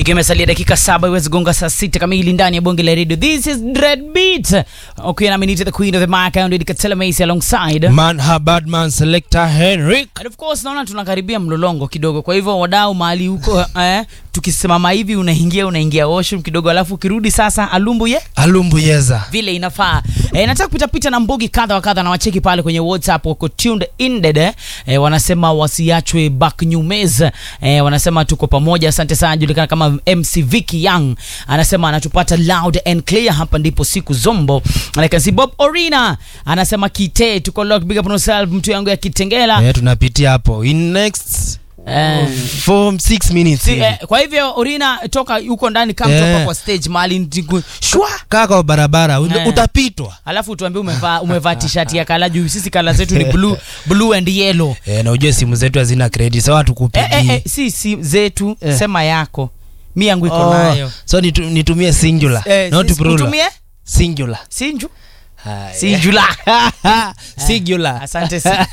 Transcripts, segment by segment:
ikiwa imesalia dakika saba iweze gonga saa sita kamili ndani ya bonge la radio this is dread beat ukiwa nami nite the queen of the mic and Katela Macy alongside Man ha Badman selector Henrik. And of course naona tunakaribia mlolongo kidogo kwa hivyo wadau mahali huko eh, tukisimama hivi unaingia unaingia washroom kidogo alafu ukirudi sasa alumbu ye Alumbuyeza. vile inafaa e, nataka kupita pita na mbugi kadha wa kadha na wacheki pale kwenye whatsapp wako tuned in dede e, wanasema wasiachwe back nyumez e, wanasema tuko pamoja asante sana julikana kama mc Vicky young anasema anatupata loud and clear hapa ndipo siku zombo And I can see bob orina anasema kite tuko lock big up on yourself mtu yangu ya kitengela Eh, tunapitia hapo. In next Eh. for 6 minutes. Si, hivi. eh, kwa hivyo orina toka huko ndani kama Eh. toka kwa stage mahali ndiku- shwa Kaa kwa barabara ut- Eh. utapitwa. alafu tuambie umevaa umevaa t-shirt ya kala juu sisi kala zetu ni blue blue and yellow Eh, na ujue simu zetu hazina credit. Sawa eh, tukupigi. eh, eh, si si zetu Eh. sema yako mi yangu iko Oh, nayo so nitu, nitumie singular eh, not si- plural utumie singular sinju Haya. sinjula singular asante sana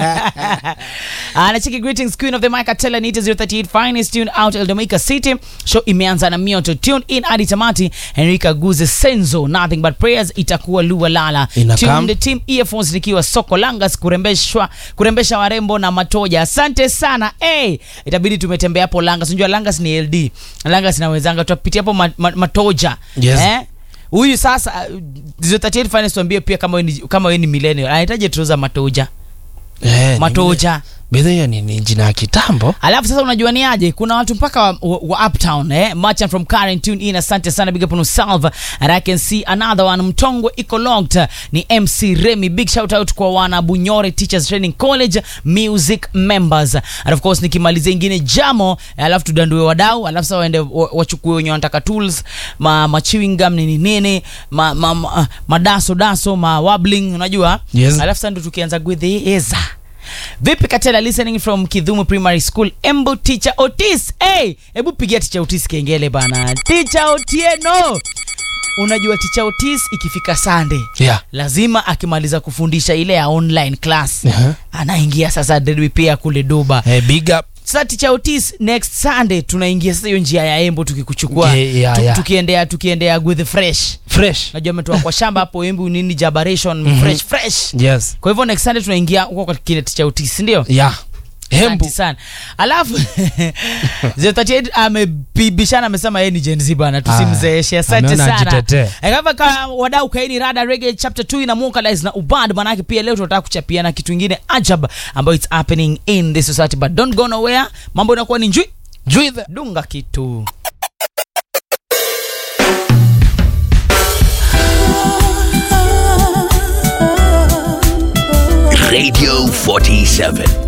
anacheki greetings queen of the mic atela nita 038 finest tune out eldomica city show imeanza na mioto tune in hadi tamati henrika guze senzo nothing but prayers itakuwa lua lala Inakam. Tune the team earphones nikiwa soko langas kurembeshwa kurembesha warembo na matoja asante sana hey, itabidi tumetembea hapo langas unajua langas ni ld langas nawezanga tutapitia hapo ma, ma, matoja Yes. eh? huyu sasa uh, 038 finest tuambie pia kama wewe ni, kama wewe ni millennial anahitaji trouser matoja eh, ni- matoja Bedhe hiyo ni, ni jina ya kitambo alafu sasa unajua ni aje kuna watu mpaka wa, wa, wa uptown eh? merchant from Karen tune in asante sana big up on yourself and i can see another one mtongo iko locked ni mc remy big shout out kwa wana bunyore teachers training college music members and of course nikimalizia ingine jamo eh, alafu tudandue wadau alafu sasa waende wa- wachukue wenye wanataka tools ma, ma chewing gum nini nini ma, ma, ma, madaso daso ma wobbling unajua Yes. alafu sasa ndo tukianza gwedheeza vipi katela listening from kidhumu primary school embo teacher otis hey, hebu pigia teacher otis kengele bana teacher otieno unajua teacher otis ikifika sunday yeah. lazima akimaliza kufundisha ile ya online class Uh-huh. anaingia sasa derby pia kule doba eh, big up sasa teacher otis next sunday tunaingia sasa hiyo njia ya embo tukikuchukua Yeah, yeah, tu- yeah. tukiendea tukiendea with fresh fresh najua ametoka kwa shamba hapo embu nini jabaration fresh fresh yes kwa hivyo next sunday tunaingia huko kwa kile teacher otis ndio yeah hembu Asante sana alafu 038 amebishana amesema yeye ni Gen Z bana tusimzeeshe asante ameona sana ajitetee. Eh, kama ka wadau kaini rada reggae chapter 2 ina vocalize na ubad manake pia leo tunataka kuchapiana kitu ingine ajab ambayo it's happening in this society but don't go nowhere mambo inakuwa ni njui juithe dunga kitu Radio 47.